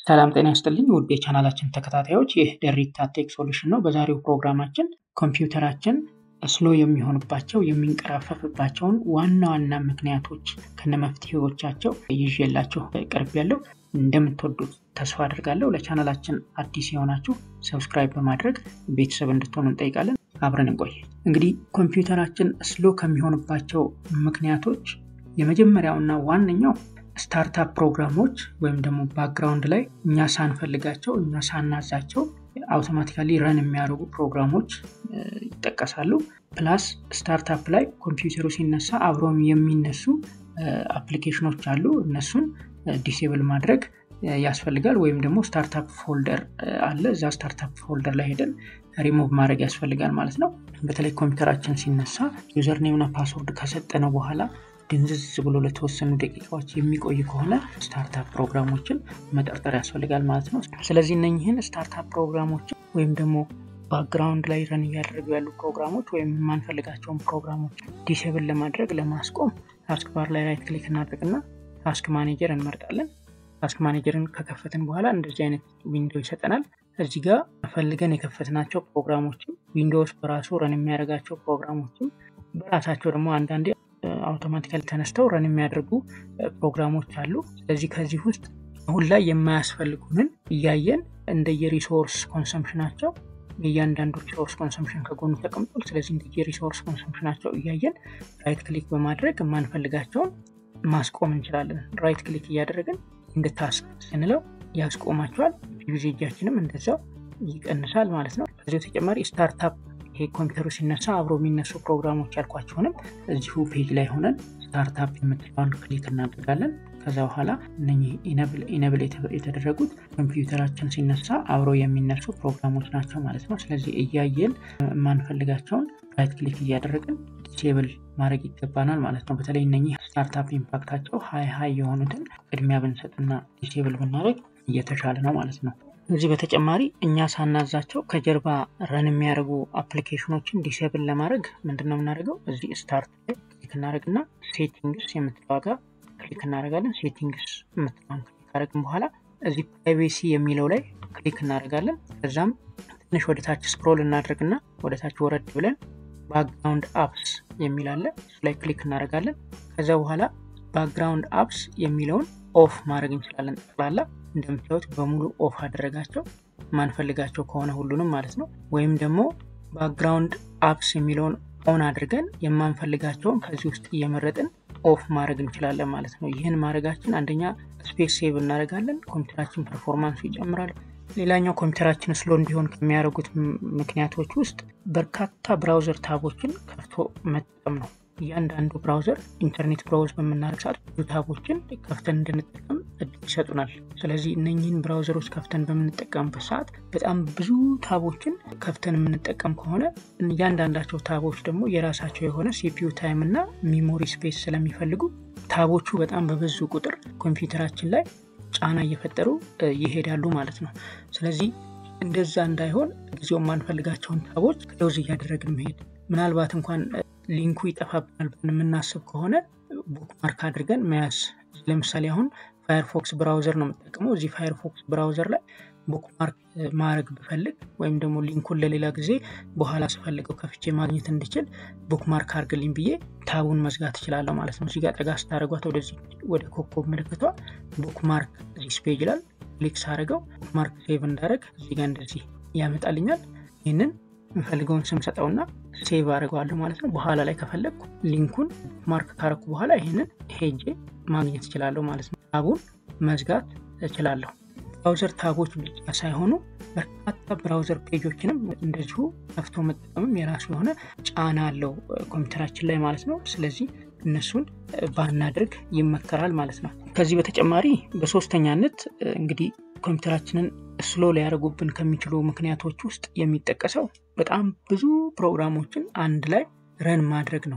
ሰላም ጤና ይስጥልኝ ውድ የቻናላችን ተከታታዮች፣ ይህ ደሪታ ቴክ ሶሉሽን ነው። በዛሬው ፕሮግራማችን ኮምፒውተራችን ስሎ የሚሆንባቸው የሚንቀራፈፍባቸውን ዋና ዋና ምክንያቶች ከነመፍትሄዎቻቸው ይዤላችሁ ቀርብ ያለው እንደምትወዱት ተስፋ አድርጋለሁ። ለቻናላችን አዲስ የሆናችሁ ሰብስክራይብ በማድረግ ቤተሰብ እንድትሆኑ እንጠይቃለን። አብረን እንቆይ። እንግዲህ ኮምፒውተራችን ስሎ ከሚሆንባቸው ምክንያቶች የመጀመሪያውና ዋነኛው ስታርታፕ ፕሮግራሞች ወይም ደግሞ ባክግራውንድ ላይ እኛ ሳንፈልጋቸው እኛ ሳናዛቸው አውቶማቲካሊ ረን የሚያደርጉ ፕሮግራሞች ይጠቀሳሉ። ፕላስ ስታርታፕ ላይ ኮምፒውተሩ ሲነሳ አብረውም የሚነሱ አፕሊኬሽኖች አሉ። እነሱን ዲሴብል ማድረግ ያስፈልጋል። ወይም ደግሞ ስታርታፕ ፎልደር አለ። እዛ ስታርታፕ ፎልደር ላይ ሄደን ሪሞቭ ማድረግ ያስፈልጋል ማለት ነው። በተለይ ኮምፒውተራችን ሲነሳ ዩዘር ኔምና ፓስወርድ ከሰጠነው በኋላ ድንዝዝ ብሎ ለተወሰኑ ደቂቃዎች የሚቆይ ከሆነ ስታርታፕ ፕሮግራሞችን መጠርጠር ያስፈልጋል ማለት ነው። ስለዚህ እነኝህን ስታርታፕ ፕሮግራሞችን ወይም ደግሞ ባክግራውንድ ላይ ረን እያደረጉ ያሉ ፕሮግራሞች ወይም የማንፈልጋቸውን ፕሮግራሞች ዲሴብል ለማድረግ ለማስቆም ታስክ ባር ላይ ራይት ክሊክ እናድርግና ታስክ ማኔጀር እንመርጣለን። ታስክ ማኔጀርን ከከፈትን በኋላ እንደዚህ አይነት ዊንዶ ይሰጠናል። እዚህ ጋር ፈልገን የከፈትናቸው ፕሮግራሞችም ዊንዶውስ በራሱ ረን የሚያደርጋቸው ፕሮግራሞችም በራሳቸው ደግሞ አንዳንዴ አውቶማቲካሊ ተነስተው ረን የሚያደርጉ ፕሮግራሞች አሉ። ስለዚህ ከዚህ ውስጥ አሁን ላይ የማያስፈልጉንን እያየን እንደየሪሶርስ ኮንሰምፕሽናቸው የእያንዳንዱ ሪሶርስ ኮንሰምፕሽን ከጎኑ ተቀምጧል። ስለዚህ እንደየሪሶርስ ኮንሰምፕሽናቸው እያየን ራይት ክሊክ በማድረግ የማንፈልጋቸውን ማስቆም እንችላለን። ራይት ክሊክ እያደረግን እንደ ታስክ ስንለው ያስቆማቸዋል። ዩዜጃችንም እንደዛው ይቀንሳል ማለት ነው። ከዚህ በተጨማሪ ስታርታፕ ይሄ ኮምፒውተሩ ሲነሳ አብሮ የሚነሱ ፕሮግራሞች ያልኳቸውንም እዚሁ ፔጅ ላይ ሆነን ስታርታፕ የምትለዋን ክሊክ እናደርጋለን። ከዛ በኋላ እነኚህ ኢነብል የተደረጉት ኮምፒውተራችን ሲነሳ አብሮ የሚነሱ ፕሮግራሞች ናቸው ማለት ነው። ስለዚህ እያየን የማንፈልጋቸውን ራይት ክሊክ እያደረግን ዲሴብል ማድረግ ይገባናል ማለት ነው። በተለይ እነኚህ ስታርታፕ ኢምፓክታቸው ሀይ ሀይ የሆኑትን ቅድሚያ ብንሰጥና ዲሴብል ብናደርግ እየተሻለ ነው ማለት ነው። ከዚህ በተጨማሪ እኛ ሳናዛቸው ከጀርባ ረን የሚያደርጉ አፕሊኬሽኖችን ዲሴብል ለማድረግ ምንድን ነው የምናደርገው? እዚህ ስታርት ላይ ክሊክ እናደርግና ሴቲንግስ የምትለዋ ጋር ክሊክ እናደርጋለን። ሴቲንግስ የምትለዋን ክሊክ ካደረግን በኋላ እዚህ ፕራይቬሲ የሚለው ላይ ክሊክ እናደርጋለን። ከዛም ትንሽ ወደ ታች ስክሮል እናደርግና ወደ ታች ወረድ ብለን ባክግራውንድ አፕስ የሚል አለ። እሱ ላይ ክሊክ እናደርጋለን። ከዛ በኋላ ባክግራውንድ አፕስ የሚለውን ኦፍ ማድረግ እንችላለን። ጠቅላላ እንደምታዩት በሙሉ ኦፍ አደረጋቸው ማንፈልጋቸው ከሆነ ሁሉንም ማለት ነው። ወይም ደግሞ ባክግራውንድ አፕስ የሚለውን ኦን አድርገን የማንፈልጋቸውን ከዚህ ውስጥ እየመረጥን ኦፍ ማድረግ እንችላለን ማለት ነው። ይህን ማድረጋችን አንደኛ ስፔስ ሴቭ እናደርጋለን፣ ኮምፒውተራችን ፐርፎርማንሱ ይጨምራል። ሌላኛው ኮምፒውተራችን ስሎ እንዲሆን ከሚያደርጉት ምክንያቶች ውስጥ በርካታ ብራውዘር ታቦችን ከፍቶ መጠቀም ነው። እያንዳንዱ ብራውዘር ኢንተርኔት ብራውዝ በምናደርግ ሰዓት ብዙ ታቦችን ከፍተን እንድንጠቀም እድል ይሰጡናል። ስለዚህ እነኝህን ብራውዘሮች ከፍተን በምንጠቀምበት ሰዓት በጣም ብዙ ታቦችን ከፍተን የምንጠቀም ከሆነ እያንዳንዳቸው ታቦች ደግሞ የራሳቸው የሆነ ሲፒዩ ታይም እና ሚሞሪ ስፔስ ስለሚፈልጉ ታቦቹ በጣም በበዙ ቁጥር ኮምፒውተራችን ላይ ጫና እየፈጠሩ ይሄዳሉ ማለት ነው። ስለዚህ እንደዛ እንዳይሆን ጊዜው የማንፈልጋቸውን ታቦች ክሎዝ እያደረግን መሄድ ምናልባት እንኳን ሊንኩ ይጠፋብናል ብለን የምናስብ ከሆነ ቡክማርክ አድርገን መያዝ። ለምሳሌ አሁን ፋየርፎክስ ብራውዘር ነው የምጠቀመው። እዚህ ፋየርፎክስ ብራውዘር ላይ ቡክማርክ ማድረግ ብፈልግ ወይም ደግሞ ሊንኩን ለሌላ ጊዜ በኋላ ስፈልገው ከፍቼ ማግኘት እንድችል ቡክማርክ አድርግልኝ ብዬ ታቡን መዝጋት እችላለሁ ማለት ነው። እዚጋ ጠጋ ስታደርጓት ወደዚህ ወደ ኮከብ ምልክቷ ቡክማርክ ዚስ ፔጅ ይላል። ክሊክ ሳደርገው ቡክማርክ ሴቭ እንዳደረግ እዚጋ እንደዚህ ያመጣልኛል። ይህንን የምፈልገውን ስም ሰጠውና ሴቭ አድርገዋለሁ ማለት ነው። በኋላ ላይ ከፈለግኩ ሊንኩን ማርክ ካረኩ በኋላ ይህንን ሄጄ ማግኘት እችላለሁ ማለት ነው። ታቡን መዝጋት እችላለሁ። ብራውዘር ታቦች ብቻ ሳይሆኑ በርካታ ብራውዘር ፔጆችንም እንደዚሁ ከፍቶ መጠቀምም የራሱ የሆነ ጫና አለው ኮምፒውተራችን ላይ ማለት ነው። ስለዚህ እነሱን ባናድርግ ይመከራል ማለት ነው። ከዚህ በተጨማሪ በሶስተኛነት እንግዲህ ኮምፒውተራችንን ስሎ ሊያደርጉብን ከሚችሉ ምክንያቶች ውስጥ የሚጠቀሰው በጣም ብዙ ፕሮግራሞችን አንድ ላይ ረን ማድረግ ነው።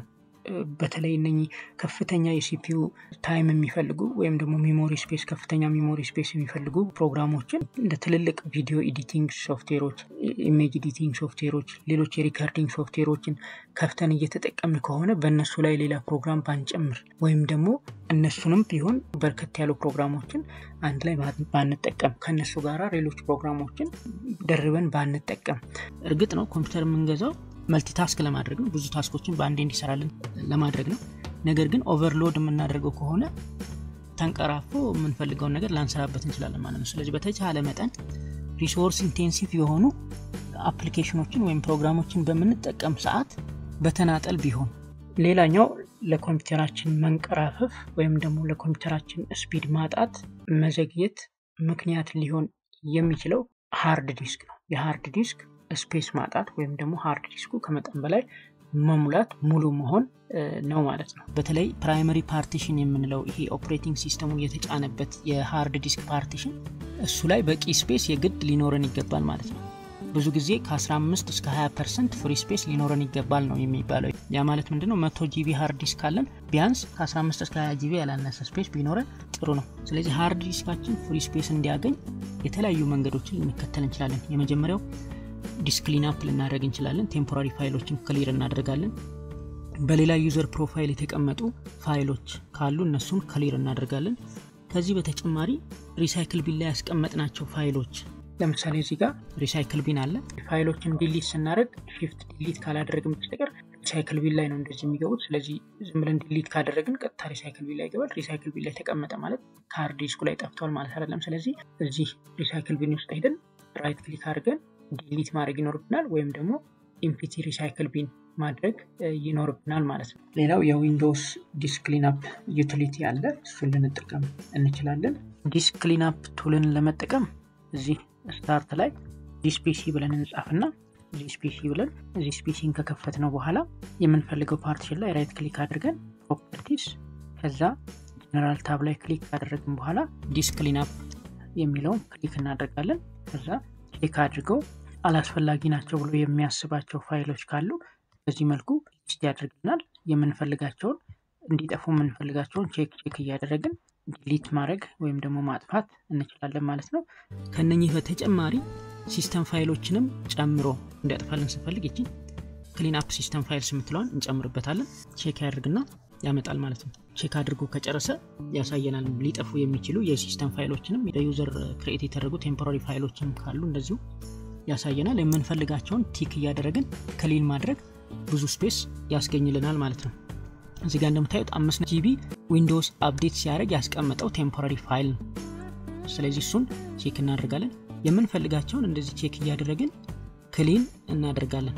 በተለይ እነኚህ ከፍተኛ የሲፒዩ ታይም የሚፈልጉ ወይም ደግሞ ሜሞሪ ስፔስ ከፍተኛ ሜሞሪ ስፔስ የሚፈልጉ ፕሮግራሞችን እንደ ትልልቅ ቪዲዮ ኤዲቲንግ ሶፍትዌሮች፣ ኢሜጅ ኤዲቲንግ ሶፍትዌሮች፣ ሌሎች የሪከርዲንግ ሶፍትዌሮችን ከፍተን እየተጠቀምን ከሆነ በእነሱ ላይ ሌላ ፕሮግራም ባንጨምር ወይም ደግሞ እነሱንም ቢሆን በርከት ያሉ ፕሮግራሞችን አንድ ላይ ባንጠቀም ከእነሱ ጋር ሌሎች ፕሮግራሞችን ደርበን ባንጠቀም። እርግጥ ነው ኮምፒውተር የምንገዛው መልቲታስክ ለማድረግ ነው፣ ብዙ ታስኮችን በአንዴ እንዲሰራልን ለማድረግ ነው። ነገር ግን ኦቨርሎድ የምናደርገው ከሆነ ተንቀራፎ የምንፈልገውን ነገር ላንሰራበት እንችላለን ማለት ነው። ስለዚህ በተቻለ መጠን ሪሶርስ ኢንቴንሲቭ የሆኑ አፕሊኬሽኖችን ወይም ፕሮግራሞችን በምንጠቀም ሰዓት በተናጠል ቢሆን። ሌላኛው ለኮምፒውተራችን መንቀራፈፍ ወይም ደግሞ ለኮምፒውተራችን ስፒድ ማጣት መዘግየት ምክንያት ሊሆን የሚችለው ሃርድ ዲስክ ነው። የሃርድ ዲስክ ስፔስ ማጣት ወይም ደግሞ ሃርድ ዲስኩ ከመጠን በላይ መሙላት ሙሉ መሆን ነው ማለት ነው። በተለይ ፕራይመሪ ፓርቲሽን የምንለው ይሄ ኦፕሬቲንግ ሲስተሙን የተጫነበት የሃርድ ዲስክ ፓርቲሽን እሱ ላይ በቂ ስፔስ የግድ ሊኖረን ይገባል ማለት ነው። ብዙ ጊዜ ከ15 እስከ 20 ፐርሰንት ፍሪ ስፔስ ሊኖረን ይገባል ነው የሚባለው። ያ ማለት ምንድነው? መቶ ጂቢ ሃርድ ዲስክ ካለን ቢያንስ ከ15 እስከ 20 ጂቢ ያላነሰ ስፔስ ቢኖረን ጥሩ ነው። ስለዚህ ሃርድ ዲስካችን ፍሪ ስፔስ እንዲያገኝ የተለያዩ መንገዶችን ልንከተል እንችላለን። የመጀመሪያው ዲስክ ክሊንአፕ ልናደርግ እንችላለን። ቴምፖራሪ ፋይሎችን ክሊር እናደርጋለን። በሌላ ዩዘር ፕሮፋይል የተቀመጡ ፋይሎች ካሉ እነሱን ክሊር እናደርጋለን። ከዚህ በተጨማሪ ሪሳይክል ቢን ላይ ያስቀመጥናቸው ፋይሎች ለምሳሌ እዚህ ጋር ሪሳይክል ቢን አለ። ፋይሎችን ዲሊት ስናደርግ ሺፍት ዲሊት ካላደረግን በስተቀር ሪሳይክል ቢን ላይ ነው እንደዚህ የሚገቡት። ስለዚህ ዝም ብለን ዲሊት ካደረግን ቀጥታ ሪሳይክል ቢን ላይ ይገባል። ሪሳይክል ቢን ላይ ተቀመጠ ማለት ከሃርድ ዲስኩ ላይ ጠፍቷል ማለት አይደለም። ስለዚህ እዚህ ሪሳይክል ቢን ውስጥ ሄደን ራይት ክሊክ አድርገን ዲሊት ማድረግ ይኖርብናል ወይም ደግሞ ኢምፒቲ ሪሳይክል ቢን ማድረግ ይኖርብናል ማለት ነው። ሌላው የዊንዶውስ ዲስክ ክሊንአፕ ዩቲሊቲ አለ። እሱን ልንጠቀም እንችላለን። ዲስክ ክሊንአፕ ቱልን ለመጠቀም እዚህ ስታርት ላይ ዚስ ፒሲ ብለን እንጻፍና ዚስ ፒሲ ብለን ዚስ ፒሲን ከከፈት ነው በኋላ የምንፈልገው ፓርቲሽን ላይ ራይት ክሊክ አድርገን ፕሮፐርቲስ ከዛ ጀነራል ታብ ላይ ክሊክ ካደረግን በኋላ ዲስክ ክሊንአፕ የሚለውን ክሊክ እናደርጋለን። ከዛ ቼክ አድርገው አላስፈላጊ ናቸው ብሎ የሚያስባቸው ፋይሎች ካሉ በዚህ መልኩ ሊስት ያደርግናል። የምንፈልጋቸውን እንዲጠፉ የምንፈልጋቸውን ቼክ ቼክ እያደረግን ዲሊት ማድረግ ወይም ደግሞ ማጥፋት እንችላለን ማለት ነው። ከነኚህ በተጨማሪ ሲስተም ፋይሎችንም ጨምሮ እንዲያጥፋልን ስንፈልግ ይቺ ክሊን አፕ ሲስተም ፋይልስ የምትለዋን እንጨምርበታለን። ቼክ ያደርግና ያመጣል ማለት ነው። ቼክ አድርጎ ከጨረሰ ያሳየናል። ሊጠፉ የሚችሉ የሲስተም ፋይሎችንም የዩዘር ክሬኤት የተደረጉ ቴምፖራሪ ፋይሎችንም ካሉ እንደዚሁ ያሳየናል። የምንፈልጋቸውን ቲክ እያደረግን ክሊን ማድረግ ብዙ ስፔስ ያስገኝልናል ማለት ነው። እዚህ ጋር እንደምታዩት አምስት ጂቢ ዊንዶውስ አፕዴት ሲያደርግ ያስቀመጠው ቴምፖራሪ ፋይል ነው። ስለዚህ እሱን ቼክ እናደርጋለን። የምንፈልጋቸውን እንደዚህ ቼክ እያደረግን ክሊን እናደርጋለን።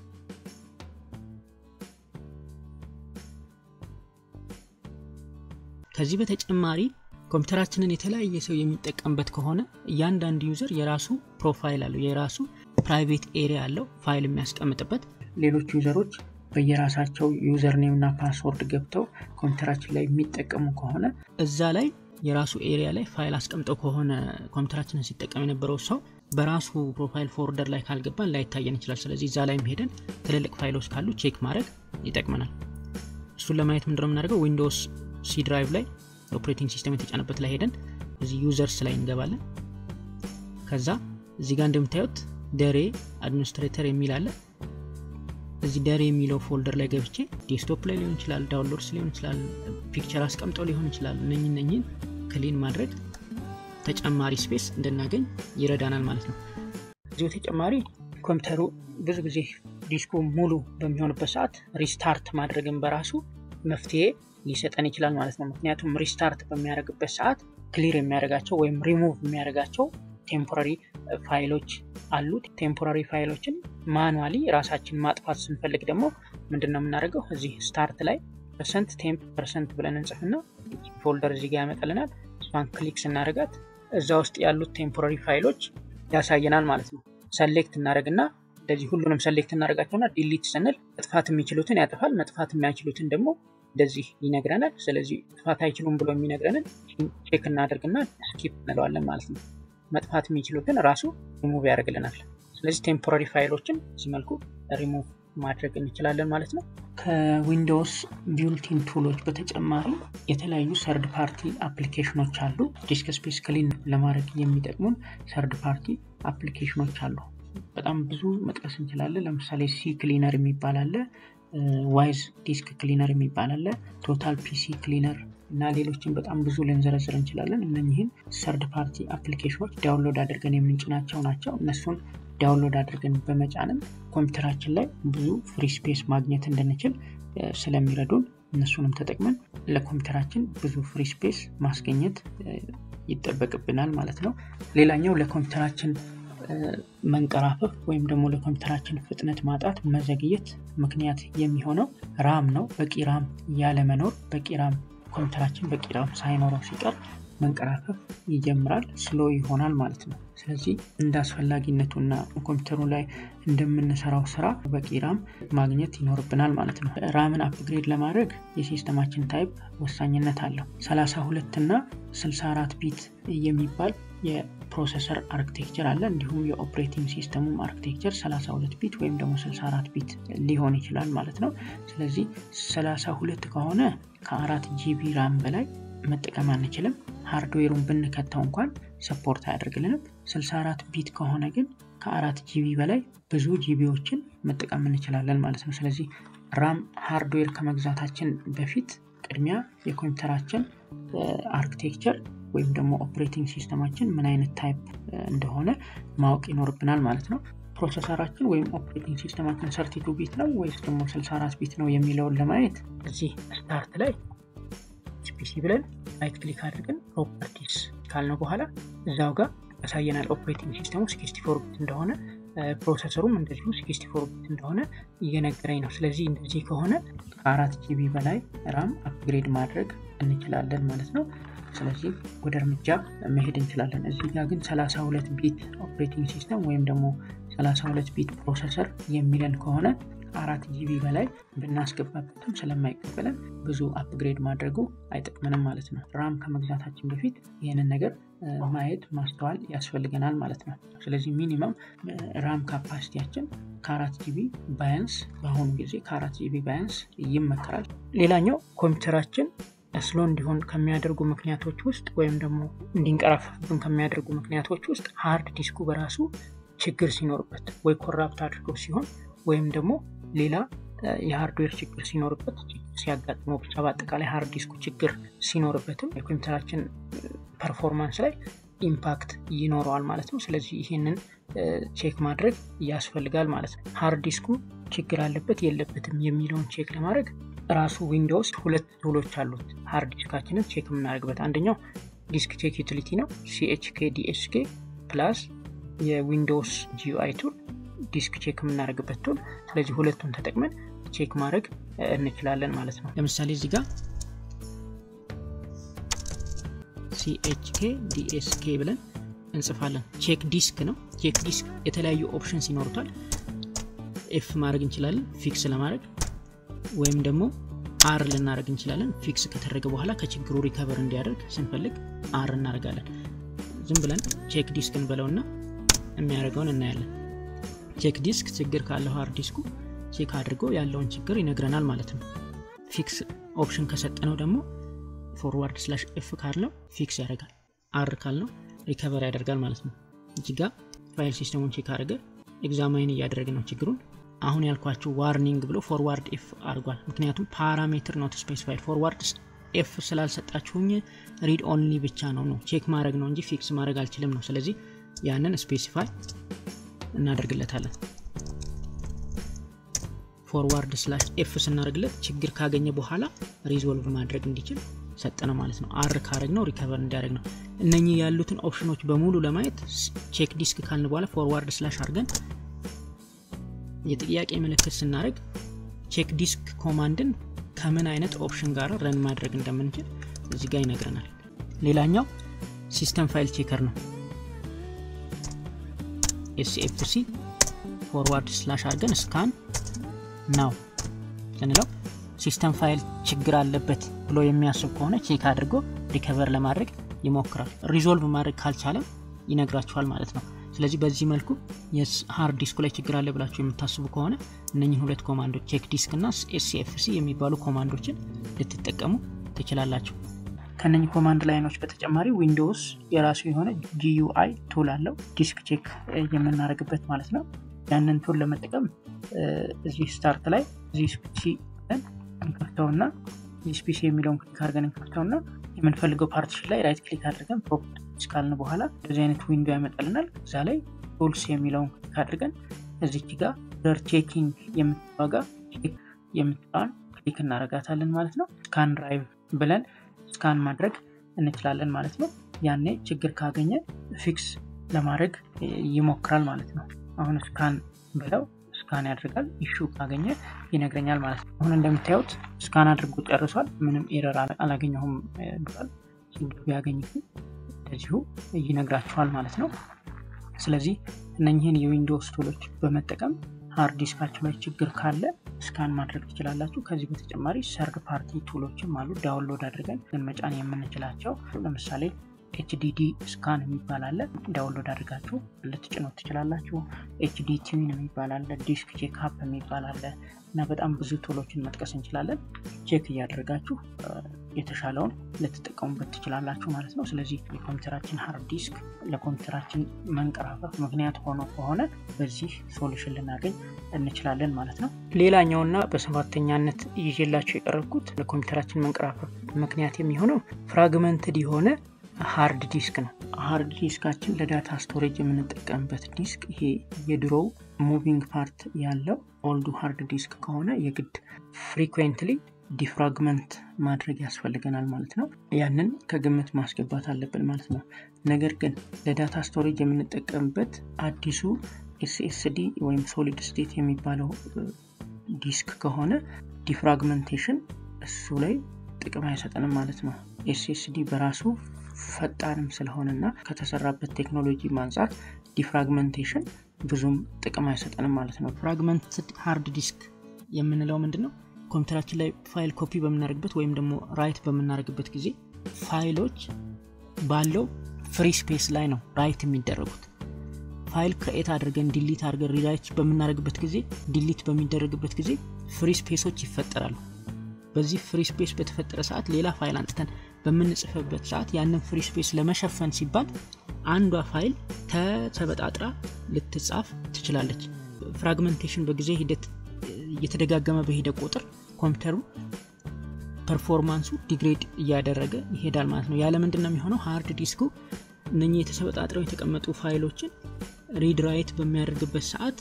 ከዚህ በተጨማሪ ኮምፒውተራችንን የተለያየ ሰው የሚጠቀምበት ከሆነ እያንዳንዱ ዩዘር የራሱ ፕሮፋይል አለው፣ የራሱ ፕራይቬት ኤሪያ አለው ፋይል የሚያስቀምጥበት። ሌሎች ዩዘሮች በየራሳቸው ዩዘር ኔም እና ፓስወርድ ገብተው ኮምፒውተራችን ላይ የሚጠቀሙ ከሆነ እዛ ላይ የራሱ ኤሪያ ላይ ፋይል አስቀምጠው ከሆነ ኮምፒውተራችንን ሲጠቀም የነበረው ሰው በራሱ ፕሮፋይል ፎልደር ላይ ካልገባን ላይታየን ይችላል። ስለዚህ እዛ ላይም ሄደን ትልልቅ ፋይሎች ካሉ ቼክ ማድረግ ይጠቅመናል። እሱን ለማየት ምንድነው የምናደርገው? ዊንዶውስ ሲ ድራይቭ ላይ ኦፕሬቲንግ ሲስተም የተጫነበት ላይ ሄደን እዚህ ዩዘርስ ላይ እንገባለን። ከዛ እዚህ ጋር እንደምታዩት ደሬ አድሚኒስትሬተር የሚል አለ። እዚህ ደሬ የሚለው ፎልደር ላይ ገብቼ ዴስክቶፕ ላይ ሊሆን ይችላል፣ ዳውንሎድስ ሊሆን ይችላል፣ ፒክቸር አስቀምጠው ሊሆን ይችላል። እነኝ እነኝን ክሊን ማድረግ ተጨማሪ ስፔስ እንድናገኝ ይረዳናል ማለት ነው። እዚሁ ተጨማሪ ኮምፒውተሩ ብዙ ጊዜ ዲስኩ ሙሉ በሚሆንበት ሰዓት ሪስታርት ማድረግን በራሱ መፍትሄ ሊሰጠን ይችላል ማለት ነው። ምክንያቱም ሪስታርት በሚያደርግበት ሰዓት ክሊር የሚያደርጋቸው ወይም ሪሙቭ የሚያደርጋቸው ቴምፖራሪ ፋይሎች አሉ። ቴምፖራሪ ፋይሎችን ማኑዋሊ ራሳችን ማጥፋት ስንፈልግ ደግሞ ምንድን ነው የምናደርገው? እዚህ ስታርት ላይ ፐርሰንት ቴምፕ ፐርሰንት ብለን እንጽፍና ፎልደር እዚህ ጋር ያመጣልናል። እሷን ክሊክ ስናደርጋት እዛ ውስጥ ያሉት ቴምፖራሪ ፋይሎች ያሳየናል ማለት ነው። ሰሌክት እናደርግና እንደዚህ ሁሉንም ሰሌክት እናደርጋቸውና ዲሊት ስንል መጥፋት የሚችሉትን ያጠፋል፣ መጥፋት የማይችሉትን ደግሞ እንደዚህ ይነግረናል። ስለዚህ መጥፋት አይችሉም ብሎ የሚነግረንን ቼክ እናደርግና ስኪፕ እንለዋለን ማለት ነው። መጥፋት የሚችሉትን ራሱ ሪሙቭ ያደርግልናል። ስለዚህ ቴምፖራሪ ፋይሎችን በዚህ መልኩ ሪሙቭ ማድረግ እንችላለን ማለት ነው። ከዊንዶውስ ቢውልቲን ቱሎች በተጨማሪ የተለያዩ ሰርድ ፓርቲ አፕሊኬሽኖች አሉ። ዲስክ ስፔስ ክሊን ለማድረግ የሚጠቅሙን ሰርድ ፓርቲ አፕሊኬሽኖች አሉ። በጣም ብዙ መጥቀስ እንችላለን። ለምሳሌ ሲ ክሊነር የሚባል አለ፣ ዋይዝ ዲስክ ክሊነር የሚባል አለ፣ ቶታል ፒሲ ክሊነር እና ሌሎችን በጣም ብዙ ልንዘረዝር እንችላለን። እነኚህን ሰርድ ፓርቲ አፕሊኬሽኖች ዳውንሎድ አድርገን የምንጭናቸው ናቸው። እነሱን ዳውንሎድ አድርገን በመጫንም ኮምፒውተራችን ላይ ብዙ ፍሪ ስፔስ ማግኘት እንድንችል ስለሚረዱን እነሱንም ተጠቅመን ለኮምፒውተራችን ብዙ ፍሪ ስፔስ ማስገኘት ይጠበቅብናል ማለት ነው። ሌላኛው ለኮምፒውተራችን መንቀራፈፍ ወይም ደግሞ ለኮምፒውተራችን ፍጥነት ማጣት መዘግየት ምክንያት የሚሆነው ራም ነው። በቂ ራም ያለመኖር በቂ ራም ኮምፒውተራችን በቂ ራም ሳይኖረው ሲቀር መንቀራፈፍ ይጀምራል፣ ስሎ ይሆናል ማለት ነው። ስለዚህ እንደ አስፈላጊነቱና ኮምፒውተሩ ላይ እንደምንሰራው ስራ በቂ ራም ማግኘት ይኖርብናል ማለት ነው። ራምን አፕግሬድ ለማድረግ የሲስተማችን ታይፕ ወሳኝነት አለው። 32 እና 64 ቢት የሚባል የፕሮሰሰር አርክቴክቸር አለ። እንዲሁም የኦፕሬቲንግ ሲስተሙም አርክቴክቸር 32 ቢት ወይም ደግሞ 64 ቢት ሊሆን ይችላል ማለት ነው። ስለዚህ 32 ከሆነ ከአራት ጂቢ ራም በላይ መጠቀም አንችልም። ሃርድዌሩን ብንከተው እንኳን ሰፖርት አያደርግልንም። 64 ቢት ከሆነ ግን ከአራት ጂቢ በላይ ብዙ ጂቢዎችን መጠቀም እንችላለን ማለት ነው። ስለዚህ ራም ሃርድዌር ከመግዛታችን በፊት ቅድሚያ የኮምፒውተራችን አርክቴክቸር ወይም ደግሞ ኦፕሬቲንግ ሲስተማችን ምን አይነት ታይፕ እንደሆነ ማወቅ ይኖርብናል ማለት ነው። ፕሮሰሰራችን ወይም ኦፕሬቲንግ ሲስተማችን ሰርቲቱ ቢት ነው ወይስ ደግሞ 64 ቢት ነው የሚለውን ለማየት እዚህ ስታርት ላይ ፒሲ ብለን ራይት ክሊክ አድርገን ፕሮፐርቲስ ካልነው በኋላ እዛው ጋር ያሳየናል። ኦፕሬቲንግ ሲስተሙ 64 ቢት እንደሆነ ፕሮሰሰሩም እንደዚሁ 64 ቢት እንደሆነ እየነገረኝ ነው። ስለዚህ እንደዚህ ከሆነ ከአራት ጂቢ በላይ ራም አፕግሬድ ማድረግ እንችላለን ማለት ነው። ስለዚህ ወደ እርምጃ መሄድ እንችላለን። እዚህ ጋር ግን 32 ቢት ኦፕሬቲንግ ሲስተም ወይም ደግሞ 32 ቢት ፕሮሰሰር የሚለን ከሆነ አራት ጂቢ በላይ ብናስገባበትም ስለማይቀበለን ብዙ አፕግሬድ ማድረጉ አይጠቅመንም ማለት ነው። ራም ከመግዛታችን በፊት ይህንን ነገር ማየት ማስተዋል ያስፈልገናል ማለት ነው። ስለዚህ ሚኒመም ራም ካፓሲቲያችን ከአራት ጂቢ ባያንስ በአሁኑ ጊዜ ከአራት ጂቢ ባያንስ ይመከራል። ሌላኛው ኮምፒውተራችን ስሎ እንዲሆን ከሚያደርጉ ምክንያቶች ውስጥ ወይም ደግሞ እንዲንቀራፈፍብን ከሚያደርጉ ምክንያቶች ውስጥ ሃርድ ዲስኩ በራሱ ችግር ሲኖርበት ወይ ኮራፕት አድርጎ ሲሆን ወይም ደግሞ ሌላ የሃርድዌር ችግር ሲኖርበት ሲያጋጥመው ብቻ በአጠቃላይ ሃርድ ዲስኩ ችግር ሲኖርበትም የኮምፒውተራችን ፐርፎርማንስ ላይ ኢምፓክት ይኖረዋል ማለት ነው። ስለዚህ ይህንን ቼክ ማድረግ ያስፈልጋል ማለት ነው። ሃርድ ዲስኩ ችግር አለበት የለበትም የሚለውን ቼክ ለማድረግ ራሱ ዊንዶውስ ሁለት ቱሎች አሉት ሃርድ ዲስካችንን ቼክ የምናደርግበት። አንደኛው ዲስክ ቼክ ዩቲሊቲ ነው፣ ሲኤችኬ ዲኤስኬ ፕላስ የዊንዶውስ ጂዩአይ ቱል ዲስክ ቼክ የምናደርግበት ቱል። ስለዚህ ሁለቱን ተጠቅመን ቼክ ማድረግ እንችላለን ማለት ነው። ለምሳሌ እዚህ ጋር ሲኤችኬ ዲኤስኬ ብለን እንጽፋለን። ቼክ ዲስክ ነው። ቼክ ዲስክ የተለያዩ ኦፕሽንስ ይኖሩታል። ኤፍ ማድረግ እንችላለን ፊክስ ለማድረግ ወይም ደግሞ አር ልናደርግ እንችላለን። ፊክስ ከተደረገ በኋላ ከችግሩ ሪከቨር እንዲያደርግ ስንፈልግ አር እናደርጋለን። ዝም ብለን ቼክ ዲስክ እንበለውና የሚያደርገውን እናያለን። ቼክ ዲስክ ችግር ካለው ሃርድ ዲስኩ ቼክ አድርጎ ያለውን ችግር ይነግረናል ማለት ነው። ፊክስ ኦፕሽን ከሰጠነው ደግሞ ፎርዋርድ ስላሽ ኤፍ ካልነው ፊክስ ያደርጋል። አር ካልነው ሪከቨር ያደርጋል ማለት ነው። እዚህ ጋ ፋይል ሲስተሙን ቼክ አድርገ ኤግዛማይን እያደረገ ነው ችግሩን። አሁን ያልኳችሁ ዋርኒንግ ብሎ ፎርዋርድ ኤፍ አድርጓል። ምክንያቱም ፓራሜትር ኖት ስፔሲፋይድ ፎርዋርድ ኤፍ ስላልሰጣችሁኝ ሪድ ኦንሊ ብቻ ነው ነው ቼክ ማድረግ ነው እንጂ ፊክስ ማድረግ አልችልም ነው። ስለዚህ ያንን ስፔሲፋይ እናደርግለታለን። ፎርዋርድ ስላሽ ኤፍ ስናደርግለት ችግር ካገኘ በኋላ ሪዞልቭ ማድረግ እንዲችል ሰጠነ ማለት ነው። አር ካረግ ነው ሪከቨር እንዲያደርግ ነው። እነኚህ ያሉትን ኦፕሽኖች በሙሉ ለማየት ቼክ ዲስክ ካልን በኋላ ፎርዋርድ ስላሽ አድርገን የጥያቄ ምልክት ስናደርግ ቼክ ዲስክ ኮማንድን ከምን አይነት ኦፕሽን ጋር ረን ማድረግ እንደምንችል እዚህ ጋር ይነግረናል። ሌላኛው ሲስተም ፋይል ቼከር ነው። ኤስኤፍሲ ፎርዋርድ ስላሽ አድርገን ስካን ናው ስንለው ሲስተም ፋይል ችግር አለበት ብሎ የሚያስብ ከሆነ ቼክ አድርጎ ሪከቨር ለማድረግ ይሞክራል። ሪዞልቭ ማድረግ ካልቻለም ይነግራችኋል ማለት ነው። ስለዚህ በዚህ መልኩ የሃርድ ዲስኩ ላይ ችግር አለ ብላችሁ የምታስቡ ከሆነ እነኝህን ሁለት ኮማንዶች ቼክ ዲስክ እና ኤስሲኤፍሲ የሚባሉ ኮማንዶችን ልትጠቀሙ ትችላላችሁ። ከነኚህ ኮማንድ ላይኖች በተጨማሪ ዊንዶውስ የራሱ የሆነ ጂዩአይ ቱል አለው ዲስክ ቼክ የምናደርግበት ማለት ነው። ያንን ቱል ለመጠቀም እዚህ ስታርት ላይ እዚህ ስፒሲ እንከፍተውና እዚህ ስፒሲ የሚለውን ክሊክ አድርገን እንከፍተውና የምንፈልገው ፓርቲሽን ላይ ራይት ክሊክ አድርገን ፕሮፐርቲስ ካልን በኋላ እንደዚህ አይነት ዊንዶ ያመጣልናል። እዛ ላይ ቱልስ የሚለውን ክሊክ አድርገን እዚች ጋር ደር ቼኪንግ የምትዋጋ ቼክ የምትባን ክሊክ እናደርጋታለን ማለት ነው። ስካን ድራይቭ ብለን ስካን ማድረግ እንችላለን ማለት ነው። ያኔ ችግር ካገኘ ፊክስ ለማድረግ ይሞክራል ማለት ነው። አሁን ስካን ብለው ስካን ያደርጋል። ኢሹ ካገኘ ይነግረኛል ማለት ነው። አሁን እንደምታዩት ስካን አድርጎ ጨርሷል። ምንም ኤረር አላገኘሁም ብሏል። ችግር ቢያገኝ እንደዚሁ ይነግራችኋል ማለት ነው። ስለዚህ እነኝህን የዊንዶውስ ቱሎች በመጠቀም ሃርድ ዲስካችሁ ላይ ችግር ካለ ስካን ማድረግ ትችላላችሁ። ከዚህ በተጨማሪ ሰርድ ፓርቲ ቱሎችም አሉ ዳውንሎድ አድርገን ግን መጫን የምንችላቸው ለምሳሌ ኤችዲዲ ስካን የሚባል አለ። ዳውንሎድ አድርጋችሁ ልትጭኖት ትችላላችሁ። ኤችዲ ቲዊን የሚባል አለ። ዲስክ ቼክ አፕ የሚባል አለ እና በጣም ብዙ ቱሎችን መጥቀስ እንችላለን። ቼክ እያደረጋችሁ የተሻለውን ልትጠቀሙበት ትችላላችሁ ማለት ነው። ስለዚህ የኮምፒውተራችን ሃርድ ዲስክ ለኮምፒውተራችን መንቀራፈፍ ምክንያት ሆኖ ከሆነ በዚህ ሶሉሽን ልናገኝ እንችላለን ማለት ነው። ሌላኛውና በሰባተኛነት ይዤላቸው የቀረብኩት ለኮምፒውተራችን መንቀራፈፍ ምክንያት የሚሆነው ፍራግመንትድ የሆነ ሃርድ ዲስክ ነው። ሃርድ ዲስካችን ለዳታ ስቶሬጅ የምንጠቀምበት ዲስክ ይሄ የድሮው ሙቪንግ ፓርት ያለው ኦልዱ ሃርድ ዲስክ ከሆነ የግድ ፍሪኩዌንትሊ ዲፍራግመንት ማድረግ ያስፈልገናል ማለት ነው። ያንን ከግምት ማስገባት አለብን ማለት ነው። ነገር ግን ለዳታ ስቶሬጅ የምንጠቀምበት አዲሱ ኤስኤስዲ ወይም ሶሊድ ስቴት የሚባለው ዲስክ ከሆነ ዲፍራግመንቴሽን እሱ ላይ ጥቅም አይሰጠንም ማለት ነው። ኤስኤስዲ በራሱ ፈጣንም ስለሆነና ከተሰራበት ቴክኖሎጂ ማንጻት ዲፍራግመንቴሽን ብዙም ጥቅም አይሰጠንም ማለት ነው። ፍራግመንትድ ሃርድ ዲስክ የምንለው ምንድን ነው? ኮምፒውተራችን ላይ ፋይል ኮፒ በምናደርግበት ወይም ደግሞ ራይት በምናደርግበት ጊዜ ፋይሎች ባለው ፍሪ ስፔስ ላይ ነው ራይት የሚደረጉት። ፋይል ክሬኤት አድርገን ዲሊት አድርገን ሪራይት በምናደርግበት ጊዜ ዲሊት በሚደረግበት ጊዜ ፍሪ ስፔሶች ይፈጠራሉ። በዚህ ፍሪ ስፔስ በተፈጠረ ሰዓት ሌላ ፋይል አንጥተን በምንጽፍበት ሰዓት ያንን ፍሪ ስፔስ ለመሸፈን ሲባል አንዷ ፋይል ተሰበጣጥራ ልትጻፍ ትችላለች። ፍራግመንቴሽን በጊዜ ሂደት እየተደጋገመ በሄደ ቁጥር ኮምፒውተሩ ፐርፎርማንሱ ዲግሬድ እያደረገ ይሄዳል ማለት ነው። ያለ ምንድን ነው የሚሆነው? ሃርድ ዲስኩ እነኚህ የተሰበጣጥረው የተቀመጡ ፋይሎችን ሪድ ራይት በሚያደርግበት ሰዓት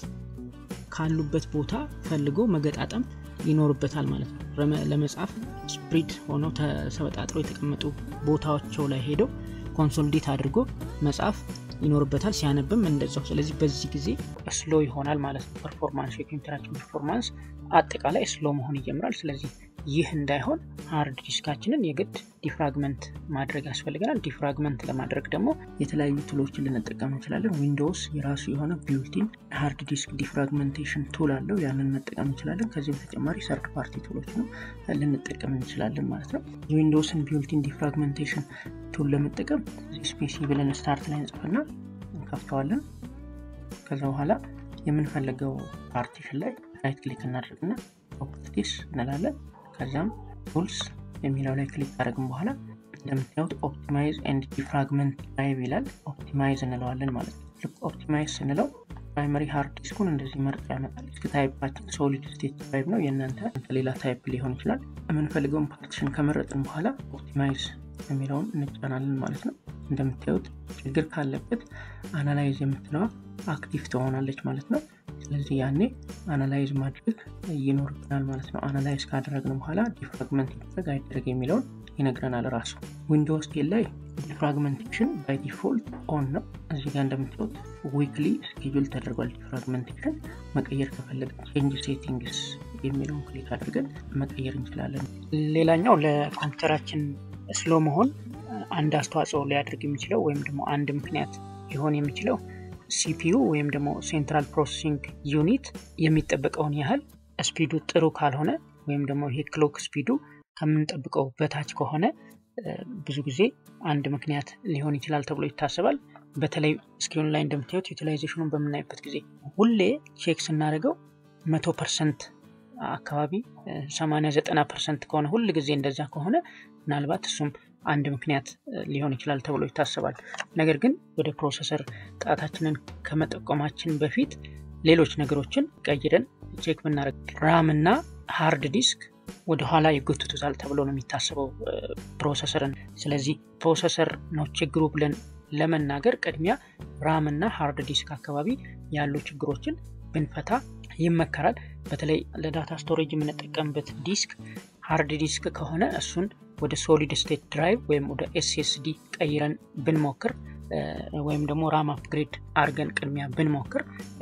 ካሉበት ቦታ ፈልጎ መገጣጠም ይኖርበታል ማለት ነው። ለመጻፍ ስፕሪድ ሆነው ተሰበጣጥረው የተቀመጡ ቦታዎቸው ላይ ሄደው ኮንሶልዴት አድርጎ መጻፍ ይኖርበታል። ሲያነብም እንደዛው። ስለዚህ በዚህ ጊዜ ስሎ ይሆናል ማለት ነው። ፐርፎርማንስ የኮምፒውተራችን ፐርፎርማንስ አጠቃላይ ስሎ መሆን ይጀምራል። ስለዚህ ይህ እንዳይሆን ሃርድ ዲስካችንን የግድ ዲፍራግመንት ማድረግ ያስፈልገናል። ዲፍራግመንት ለማድረግ ደግሞ የተለያዩ ቱሎችን ልንጠቀም እንችላለን። ዊንዶውስ የራሱ የሆነ ቢውልቲን ሃርድ ዲስክ ዲፍራግመንቴሽን ቱል አለው። ያንን መጠቀም እንችላለን። ከዚህ በተጨማሪ ሰርድ ፓርቲ ቱሎች ነው ልንጠቀም እንችላለን ማለት ነው። የዊንዶውስን ቢውልቲን ዲፍራግመንቴሽን ቱል ለመጠቀም ስፔሲ ብለን ስታርት ላይ እንጽፍና እንከፍተዋለን። ከዛ በኋላ የምንፈልገው ፓርቲሽን ላይ ራይት ክሊክ እናደርግና ፕሮፐርቲስ እንላለን። ከዚያም ቱልስ የሚለው ላይ ክሊክ ካደረግን በኋላ እንደምታዩት ኦፕቲማይዝ ኤንድ ዲፍራግመንት ድራይቭ ይላል። ኦፕቲማይዝ እንለዋለን ማለት ነው። ልክ ኦፕቲማይዝ ስንለው ፕራይመሪ ሃርድ ዲስኩን እንደዚህ መርጦ ያመጣል። ዲስክ ታይፓችን ሶሊድ ስቴት ድራይቭ ነው። የእናንተ ሌላ ታይፕ ሊሆን ይችላል። የምንፈልገውን ፓርቲሽን ከመረጥን በኋላ ኦፕቲማይዝ የሚለውን እንጫናለን ማለት ነው። እንደምታዩት ችግር ካለበት አናላይዝ የምትለዋ አክቲቭ ትሆናለች ማለት ነው። ስለዚህ ያኔ አናላይዝ ማድረግ ይኖርብናል ማለት ነው። አናላይዝ ካደረግን በኋላ ዲፍራግመንት ይደረግ አይደረግ የሚለውን ይነግረናል ራሱ። ዊንዶውስ ቴን ላይ ዲፍራግመንቴሽን ባይ ዲፎልት ኦን ነው። እዚህ ጋር እንደምታዩት ዊክሊ ስኬጁል ተደርጓል። ዲፍራግመንቴሽን መቀየር ከፈለግን ቼንጅ ሴቲንግስ የሚለውን ክሊክ አድርገን መቀየር እንችላለን። ሌላኛው ለኮምፒውተራችን ስሎ መሆን አንድ አስተዋጽኦ ሊያደርግ የሚችለው ወይም ደግሞ አንድ ምክንያት ሊሆን የሚችለው ሲፒዩ ወይም ደግሞ ሴንትራል ፕሮሰሲንግ ዩኒት የሚጠበቀውን ያህል ስፒዱ ጥሩ ካልሆነ ወይም ደግሞ ይሄ ክሎክ ስፒዱ ከምንጠብቀው በታች ከሆነ ብዙ ጊዜ አንድ ምክንያት ሊሆን ይችላል ተብሎ ይታሰባል። በተለይ ስክሪኑ ላይ እንደምታዩት ዩቲላይዜሽኑን በምናይበት ጊዜ ሁሌ ቼክ ስናደርገው መቶ ፐርሰንት አካባቢ ሰማንያ ዘጠና ፐርሰንት ከሆነ ሁል ጊዜ እንደዛ ከሆነ ምናልባት እሱም አንድ ምክንያት ሊሆን ይችላል ተብሎ ይታሰባል። ነገር ግን ወደ ፕሮሰሰር ጣታችንን ከመጠቆማችን በፊት ሌሎች ነገሮችን ቀይረን ቼክ ብናደርግ ራም እና ሃርድ ዲስክ ወደ ኋላ ይጎትቱታል ተብሎ ነው የሚታሰበው ፕሮሰሰርን። ስለዚህ ፕሮሰሰር ነው ችግሩ ብለን ለመናገር ቅድሚያ ራም እና ሃርድ ዲስክ አካባቢ ያሉ ችግሮችን ብንፈታ ይመከራል። በተለይ ለዳታ ስቶሬጅ የምንጠቀምበት ዲስክ ሃርድ ዲስክ ከሆነ እሱን ወደ ሶሊድ ስቴት ድራይቭ ወይም ወደ ኤስኤስዲ ቀይረን ብንሞክር ወይም ደግሞ ራም አፕግሬድ አድርገን ቅድሚያ ብንሞክር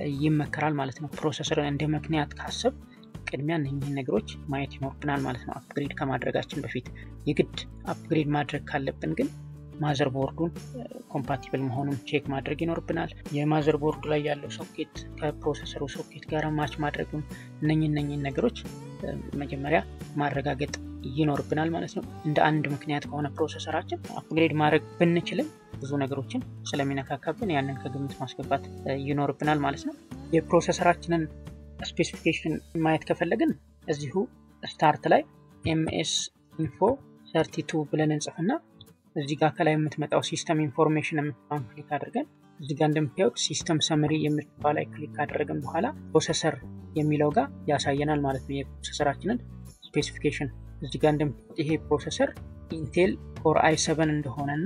ይመከራል ማለት ነው። ፕሮሰሰርን እንደ ምክንያት ካሰብ ቅድሚያ እነኝህን ነገሮች ማየት ይኖርብናል ማለት ነው። አፕግሬድ ከማድረጋችን በፊት የግድ አፕግሬድ ማድረግ ካለብን ግን ማዘር ቦርዱን ኮምፓቲብል መሆኑን ቼክ ማድረግ ይኖርብናል። የማዘር ቦርዱ ላይ ያለው ሶኬት ከፕሮሰሰሩ ሶኬት ጋር ማች ማድረጉን እነኝ እነኝን ነገሮች መጀመሪያ ማረጋገጥ ይኖርብናል ማለት ነው። እንደ አንድ ምክንያት ከሆነ ፕሮሰሰራችን አፕግሬድ ማድረግ ብንችልም ብዙ ነገሮችን ስለሚነካካብን ያንን ከግምት ማስገባት ይኖርብናል ማለት ነው። የፕሮሰሰራችንን ስፔሲፊኬሽን ማየት ከፈለግን እዚሁ ስታርት ላይ ኤምኤስ ኢንፎ ሰርቲ ቱ ብለን እንጽፍና እዚህ ጋር ከላይ የምትመጣው ሲስተም ኢንፎርሜሽን የምትባን ክሊክ አድርገን እዚህ ጋር እንደምታዩት ሲስተም ሰመሪ የምትባ ላይ ክሊክ ካደረግን በኋላ ፕሮሰሰር የሚለው ጋር ያሳየናል ማለት ነው። የፕሮሰሰራችንን ስፔሲፊኬሽን እዚህ ጋር እንደምታዩት ይሄ ፕሮሰሰር ኢንቴል ኮር አይ ሰቨን እንደሆነ እና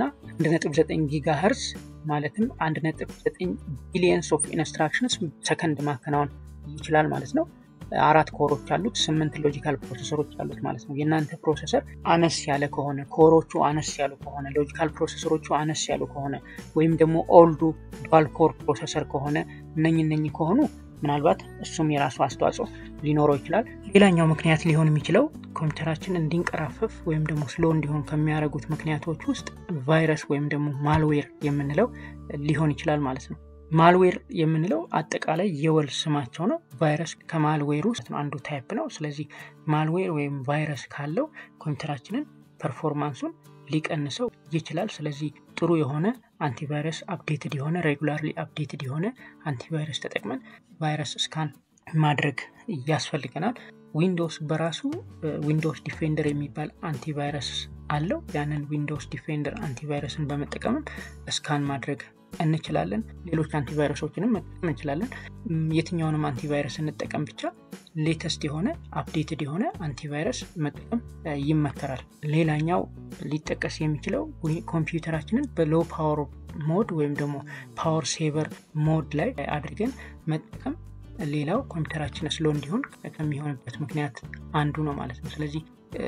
1.9 ጊጋ ሄርዝ ማለትም 1.9 ቢሊየንስ ኦፍ ኢንስትራክሽንስ ሰከንድ ማከናወን ይችላል ማለት ነው። አራት ኮሮች አሉት፣ ስምንት ሎጂካል ፕሮሰሰሮች አሉት ማለት ነው። የእናንተ ፕሮሰሰር አነስ ያለ ከሆነ ኮሮቹ አነስ ያሉ ከሆነ ሎጂካል ፕሮሰሰሮቹ አነስ ያሉ ከሆነ ወይም ደግሞ ኦልዱ ዱዋል ኮር ፕሮሰሰር ከሆነ እነኝ እነኝ ከሆኑ ምናልባት እሱም የራሱ አስተዋጽኦ ሊኖረው ይችላል። ሌላኛው ምክንያት ሊሆን የሚችለው ኮምፒውተራችን እንዲንቀራፈፍ ወይም ደግሞ ስሎ እንዲሆን ከሚያደርጉት ምክንያቶች ውስጥ ቫይረስ ወይም ደግሞ ማልዌር የምንለው ሊሆን ይችላል ማለት ነው። ማልዌር የምንለው አጠቃላይ የወል ስማቸው ነው። ቫይረስ ከማልዌር ውስጥ አንዱ ታይፕ ነው። ስለዚህ ማልዌር ወይም ቫይረስ ካለው ኮምፒውተራችንን ፐርፎርማንሱን ሊቀንሰው ይችላል። ስለዚህ ጥሩ የሆነ አንቲቫይረስ አፕዴትድ የሆነ ሬጉላርሊ አፕዴትድ የሆነ አንቲቫይረስ ተጠቅመን ቫይረስ ስካን ማድረግ ያስፈልገናል። ዊንዶውስ በራሱ ዊንዶውስ ዲፌንደር የሚባል አንቲቫይረስ አለው። ያንን ዊንዶውስ ዲፌንደር አንቲቫይረስን በመጠቀምም ስካን ማድረግ እንችላለን። ሌሎች አንቲቫይረሶችንም መጠቀም እንችላለን። የትኛውንም አንቲቫይረስ እንጠቀም ብቻ ሌተስት የሆነ አፕዴትድ የሆነ አንቲቫይረስ መጠቀም ይመከራል። ሌላኛው ሊጠቀስ የሚችለው ኮምፒውተራችንን በሎ ፓወር ሞድ ወይም ደግሞ ፓወር ሴቨር ሞድ ላይ አድርገን መጠቀም ሌላው ኮምፒውተራችን ስሎ እንዲሆን ከሚሆንበት ምክንያት አንዱ ነው ማለት ነው። ስለዚህ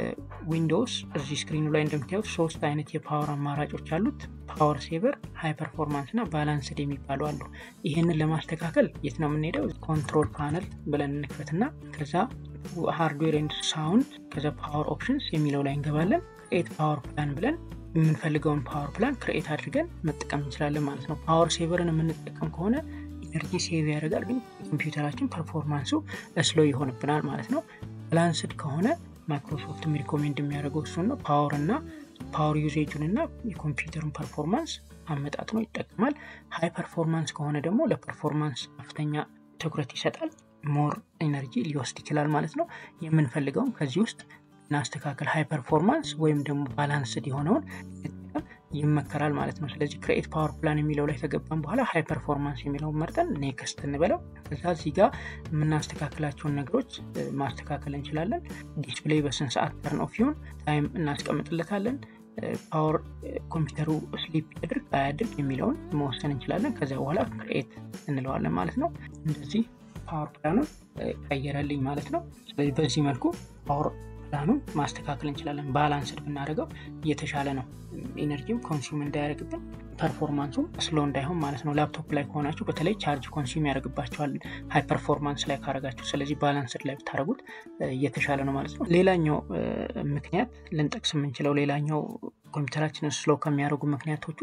ዊንዶውስ እዚህ ስክሪኑ ላይ እንደምታዩት ሶስት አይነት የፓወር አማራጮች አሉት። ፓወር ሴቨር፣ ሃይ ፐርፎርማንስ እና ባላንስድ የሚባሉ አሉ። ይህንን ለማስተካከል የት ነው የምንሄደው? ኮንትሮል ፓነል ብለን እንክፈትና ከዛ ሃርድዌር ኤንድ ሳውንድ ከዛ ፓወር ኦፕሽንስ የሚለው ላይ እንገባለን። ክሬት ፓወር ፕላን ብለን የምንፈልገውን ፓወር ፕላን ክሬኤት አድርገን መጠቀም እንችላለን ማለት ነው። ፓወር ሴቨርን የምንጠቀም ከሆነ ኢነርጂ ሴቭ ያደርጋል፣ ግን ኮምፒውተራችን ፐርፎርማንሱ ስሎ ይሆንብናል ማለት ነው። ባላንስድ ከሆነ ማይክሮሶፍትም ሪኮሜንድ የሚያደርገው እሱን ነው። ፓወር እና ፓወር ዩዜጁን እና የኮምፒውተሩን ፐርፎርማንስ አመጣጥኖ ይጠቀማል። ሃይ ፐርፎርማንስ ከሆነ ደግሞ ለፐርፎርማንስ ከፍተኛ ትኩረት ይሰጣል። ሞር ኤነርጂ ሊወስድ ይችላል ማለት ነው። የምንፈልገውን ከዚህ ውስጥ እናስተካከል። ሃይ ፐርፎርማንስ ወይም ደግሞ ባላንስድ የሆነውን መጠቀም ይመከራል ማለት ነው። ስለዚህ ክሬኤት ፓወር ፕላን የሚለው ላይ ከገባን በኋላ ሃይ ፐርፎርማንስ የሚለውን መርጠን ኔክስት እንበለው። ከዛ እዚህ ጋር የምናስተካክላቸውን ነገሮች ማስተካከል እንችላለን። ዲስፕሌይ በስንት ሰዓት ተርን ኦፍ ይሁን ታይም እናስቀምጥለታለን። ፓወር ኮምፒውተሩ ስሊፕ ያድርግ አያድርግ የሚለውን መወሰን እንችላለን። ከዚያ በኋላ ክሬኤት እንለዋለን ማለት ነው። እንደዚህ ፓወር ፕላኑን ቀየረልኝ ማለት ነው። ስለዚህ በዚህ መልኩ ፓወር ፕላኑን ማስተካከል እንችላለን። ባላንስድ ብናደርገው እየተሻለ ነው። ኢነርጂም ኮንሱም እንዳያደርግብን ፐርፎርማንሱም ስሎ እንዳይሆን ማለት ነው። ላፕቶፕ ላይ ከሆናችሁ በተለይ ቻርጅ ኮንሱም ያደርግባቸዋል ሃይ ፐርፎርማንስ ላይ ካረጋችሁ። ስለዚህ ባላንስድ ላይ ብታደረጉት እየተሻለ ነው ማለት ነው። ሌላኛው ምክንያት ልንጠቅስ የምንችለው ሌላኛው ኮምፒውተራችንን ስሎ ከሚያደርጉ ምክንያቶች ውስጥ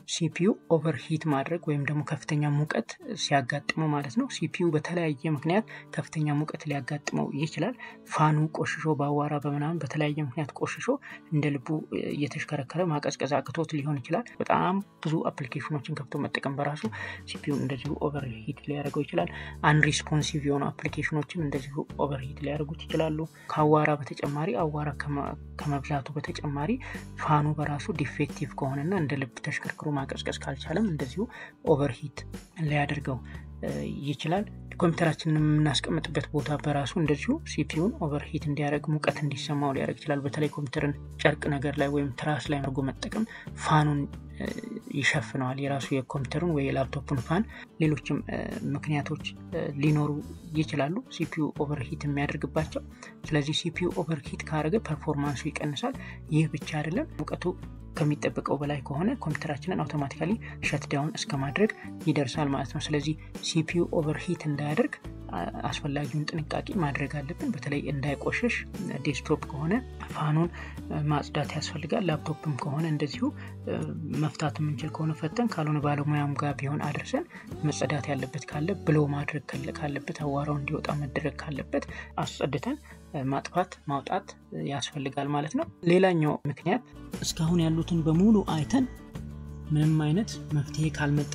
ሲፒዩ ኦቨርሂት ማድረግ ወይም ደግሞ ከፍተኛ ሙቀት ሲያጋጥመው ማለት ነው። ሲፒዩ በተለያየ ምክንያት ከፍተኛ ሙቀት ሊያጋጥመው ይችላል። ፋኑ ቆሽሾ በአዋራ በምናምን በተለያየ ምክንያት ቆሽሾ እንደ ልቡ እየተሽከረከረ ማቀዝቀዝ አቅቶት ሊሆን ይችላል። በጣም ብዙ አፕሊኬሽኖችን ከፍቶ መጠቀም በራሱ ሲፒዩን እንደዚሁ ኦቨርሂት ሊያደርገው ይችላል። አንሪስፖንሲቭ የሆኑ አፕሊኬሽኖችም እንደዚሁ ኦቨርሂት ሊያደርጉት ይችላሉ። ከአዋራ በተጨማሪ አዋራ ከመብዛቱ በተጨማሪ ፋኑ በራሱ ዲፌክቲቭ ከሆነና እንደ ልብ ተሽከርክሮ ማቀዝቀዝ ካልቻለም እንደዚሁ ኦቨርሂት ሊያደርገው ይችላል። ኮምፒውተራችንን የምናስቀምጥበት ቦታ በራሱ እንደዚሁ ሲፒዩን ኦቨርሂት እንዲያደርግ ሙቀት እንዲሰማው ሊያደርግ ይችላል። በተለይ ኮምፒውተርን ጨርቅ ነገር ላይ ወይም ትራስ ላይ አድርጎ መጠቀም ፋኑን ይሸፍነዋል። የራሱ የኮምፒውተሩን ወይ የላፕቶፑን ፋን፣ ሌሎችም ምክንያቶች ሊኖሩ ይችላሉ ሲፒዩ ኦቨርሂት የሚያደርግባቸው። ስለዚህ ሲፒዩ ኦቨርሂት ካደረገ ፐርፎርማንሱ ይቀንሳል። ይህ ብቻ አይደለም ሙቀቱ ከሚጠበቀው በላይ ከሆነ ኮምፒውተራችንን አውቶማቲካሊ ሸትዳውን እስከ ማድረግ ይደርሳል ማለት ነው። ስለዚህ ሲፒዩ ኦቨርሂት እንዳያደርግ አስፈላጊውን ጥንቃቄ ማድረግ አለብን። በተለይ እንዳይቆሸሽ ዴስክቶፕ ከሆነ ፋኑን ማጽዳት ያስፈልጋል። ላፕቶፕም ከሆነ እንደዚሁ መፍታት የምንችል ከሆነ ፈተን፣ ካልሆነ ባለሙያም ጋር ቢሆን አድርሰን መጸዳት ያለበት ካለ ብሎ ማድረግ ካለበት አዋራው እንዲወጣ መደረግ ካለበት አስጸድተን ማጥፋት ማውጣት ያስፈልጋል ማለት ነው። ሌላኛው ምክንያት እስካሁን ያሉትን በሙሉ አይተን ምንም አይነት መፍትሄ ካልመጣ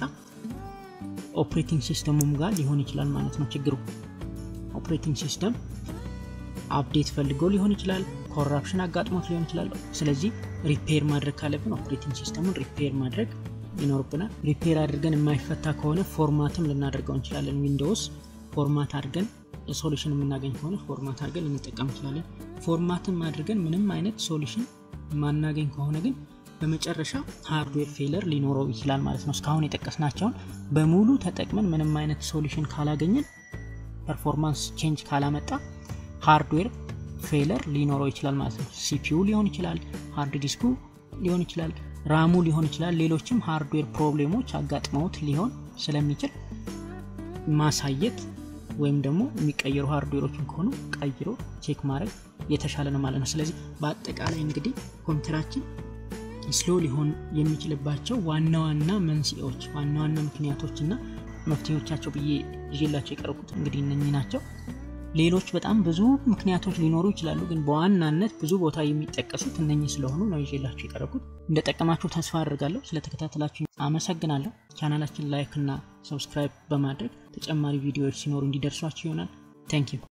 ኦፕሬቲንግ ሲስተሙም ጋር ሊሆን ይችላል ማለት ነው ችግሩ። ኦፕሬቲንግ ሲስተም አፕዴት ፈልጎ ሊሆን ይችላል፣ ኮራፕሽን አጋጥሞት ሊሆን ይችላል። ስለዚህ ሪፔር ማድረግ ካለብን ኦፕሬቲንግ ሲስተሙን ሪፔር ማድረግ ይኖርብናል። ሪፔር አድርገን የማይፈታ ከሆነ ፎርማትም ልናደርገው እንችላለን። ዊንዶውስ ፎርማት አድርገን ሶሉሽን የምናገኝ ከሆነ ፎርማት አድርገን ልንጠቀም እንችላለን። ፎርማትም አድርገን ምንም አይነት ሶሉሽን ማናገኝ ከሆነ ግን በመጨረሻ ሃርድዌር ፌለር ሊኖረው ይችላል ማለት ነው። እስካሁን የጠቀስናቸውን በሙሉ ተጠቅመን ምንም አይነት ሶሉሽን ካላገኘን፣ ፐርፎርማንስ ቼንጅ ካላመጣ ሃርድዌር ፌለር ሊኖረው ይችላል ማለት ነው። ሲፒዩ ሊሆን ይችላል፣ ሃርድ ዲስኩ ሊሆን ይችላል፣ ራሙ ሊሆን ይችላል። ሌሎችም ሃርድዌር ፕሮብሌሞች አጋጥመውት ሊሆን ስለሚችል ማሳየት ወይም ደግሞ የሚቀየሩ ሃርድዌሮችን ከሆኑ ቀይሮ ቼክ ማድረግ የተሻለ ነው ማለት ነው። ስለዚህ በአጠቃላይ እንግዲህ ኮምፒውተራችን ስሎ ሊሆን የሚችልባቸው ዋና ዋና መንስኤዎች፣ ዋና ዋና ምክንያቶች እና መፍትሄዎቻቸው ብዬ ይዤላቸው የቀረቡት እንግዲህ እነኚህ ናቸው። ሌሎች በጣም ብዙ ምክንያቶች ሊኖሩ ይችላሉ፣ ግን በዋናነት ብዙ ቦታ የሚጠቀሱት እነኚህ ስለሆኑ ነው ይዤላቸው የቀረቡት። እንደጠቀማችሁ ተስፋ አድርጋለሁ። ስለተከታተላችሁ አመሰግናለሁ። ቻናላችን ላይክ እና ሰብስክራይብ በማድረግ ተጨማሪ ቪዲዮዎች ሲኖሩ እንዲደርሷችሁ ይሆናል። ታንኪዩ